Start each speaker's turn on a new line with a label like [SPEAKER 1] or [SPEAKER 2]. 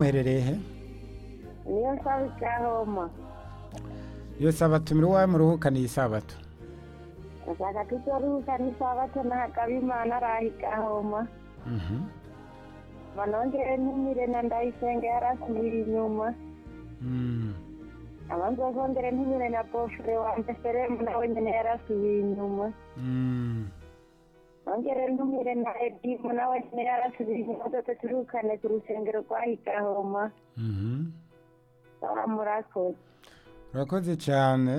[SPEAKER 1] muherereye he
[SPEAKER 2] niyo nsaba icyahoma
[SPEAKER 1] iyo sabato muri iwawe muruhukana iyi sabato
[SPEAKER 2] ndashaka ko icyo ruhuka n'isabato ntagaba imana araha ikahoma
[SPEAKER 1] Mhm.
[SPEAKER 2] manongere ntumire na ndayisenge yarasubira inyuma
[SPEAKER 1] Mm.
[SPEAKER 2] abanza zongere ntumire na bofure wanjye seremu nawe nyine yarasubiye inyuma
[SPEAKER 1] Mm.
[SPEAKER 2] nongere ntumire na edimu nawe nyine yarasubiye inyuma dore turukane ku rusengero rwa ikahoma
[SPEAKER 1] Mhm.
[SPEAKER 2] baba murakoze
[SPEAKER 1] urakoze cyane